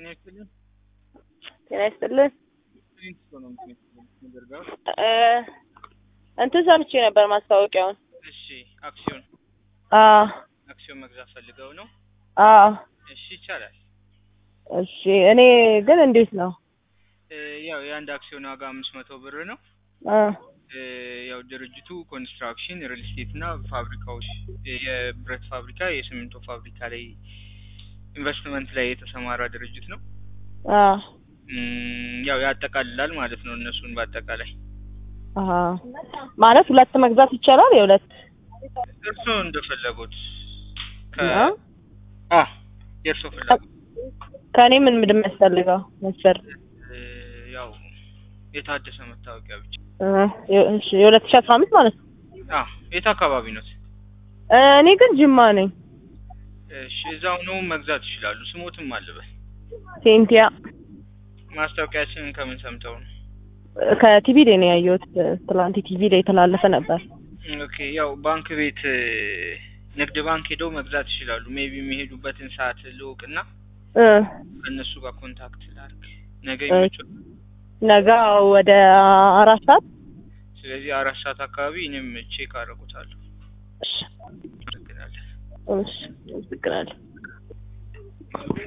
ጤና ይስጥልን። ጤና ይስጥልን። ፕሪንስ ነው ምንደርጋው። እ እንትን ሰምቼ ነበር ማስታወቂያውን። እሺ አክሲዮን አዎ አክሲዮን መግዛት ፈልገው ነው? አዎ። እሺ ይቻላል። እሺ እኔ ግን እንዴት ነው? እ ያው የአንድ አክሲዮን ዋጋ አምስት መቶ ብር ነው። እ እ ያው ድርጅቱ ኮንስትራክሽን፣ ሪል ስቴት እና ፋብሪካዎች የብረት ፋብሪካ፣ የሲሚንቶ ፋብሪካ ላይ ኢንቨስትመንት ላይ የተሰማራ ድርጅት ነው። አዎ እም፣ ያው ያጠቃልላል ማለት ነው እነሱን በአጠቃላይ አሀ ማለት ሁለት መግዛት ይቻላል? የሁለት እርስዎ እንደፈለጉት ከ ነው? አ የእርስዎ ፍላጎት ከእኔ ምን ምንድን የሚያስፈልገው መስፈርት? እ ያው የታደሰ መታወቂያ ብቻ። እ የ- እሺ የሁለት ሺህ አስራ አምስት ማለት ነው። አ የት አካባቢ ነው? እ እኔ ግን ጅማ ነኝ። እሺ እዛው ነው መግዛት ይችላሉ። ስሞትም አለበት። ሴንቲያ ማስታወቂያችንን ከምን ሰምተው ነው? ከቲቪ ላይ ነው ያየሁት። ትላንት ቲቪ ላይ የተላለፈ ነበር። ኦኬ ያው ባንክ ቤት እ ንግድ ባንክ ሄደው መግዛት ይችላሉ። ሜቢ የሚሄዱበትን ሰዓት ልውቅና እ ከእነሱ ጋር ኮንታክት ላድርግ። ነገ እ ይመቻል። ነገ ወደ አራት ሰዓት ስለዚህ አራት ሰዓት አካባቢ እኔም ቼክ አደርጉታለሁ። እሺ አመሰግናለሁ። እሺ አመሰግናለሁ።